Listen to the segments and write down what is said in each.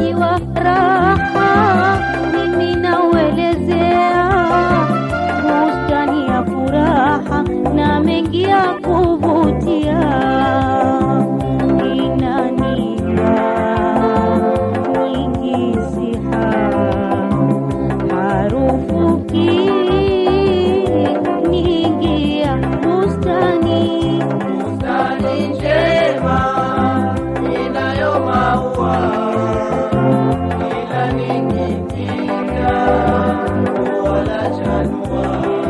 mji wa raha, mimi nauelezea bustani ya furaha na mengi ya kuvutia inanipa nyingi siha harufu nyingi ya bustani Bustani njema inayo maua, kila nikipita ua lachanua,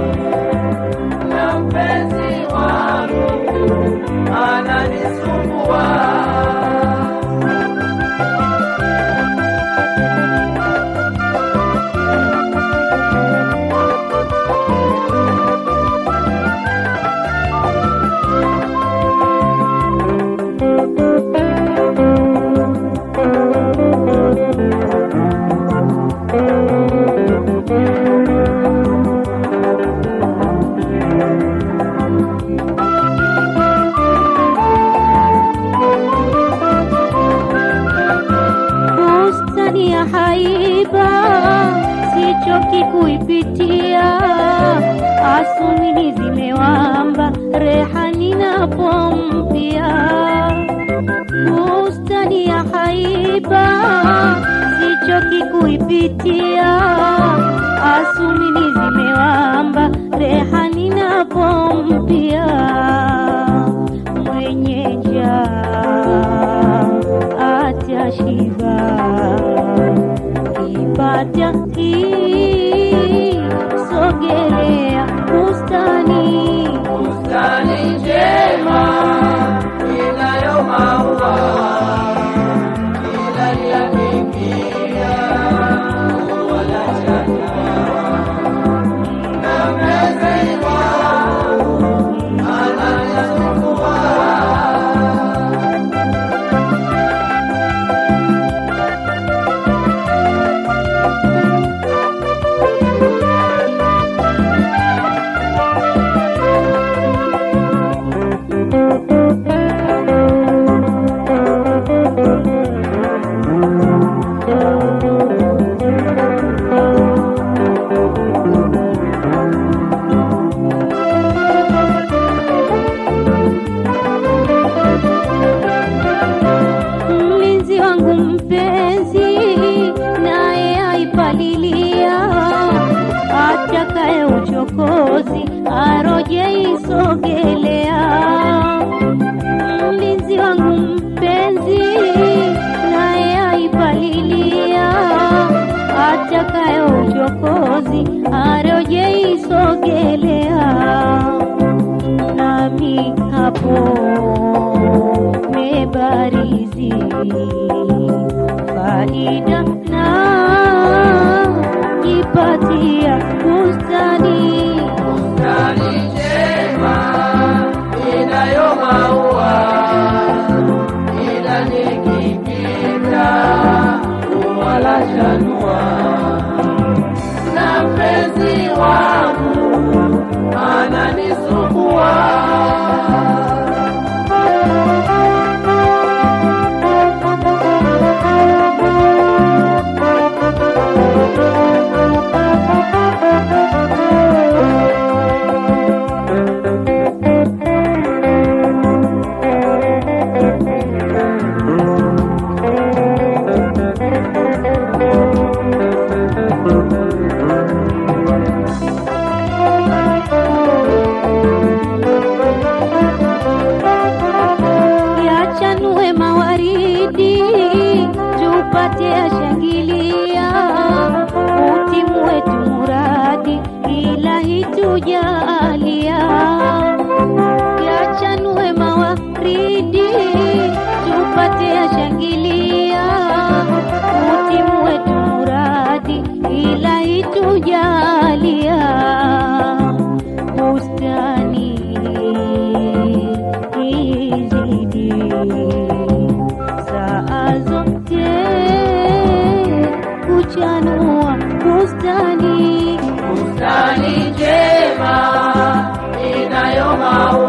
na mpenzi wangu ananisumbua. bustani ya haiba sichoki kuipitia asumini zimewamba rehani napompia bustani ya haiba sichoki kuipitia asumini zimewamba rehani napompia mwenye njaa atashiba ipata sogelea bustani Bustani njema inayo maua, kila nikipita ua lachanua, na mpenzi wangu ananisumbua. mlinzi wangu mpenzi naye aipalilia atakaye uchokozi aroje isogelea mlinzi wangu mpenzi naye aipalilia atakaye uchokozi aroje isogelea nami hapo mebarizi faida na jipatia bustani Bustani njema inayo maua, ila nikipita ua lachanua, na mpenzi wangu ananisumbua. yachanue mawaridi tupate yashangilia utimu wetu muradi ilahi tujalia yachanue mawaridi tupate yashangilia utimu wetu muradi ilahi tujalia bustani izidi saa zote kuchanua bustani Bustani njema inayo maua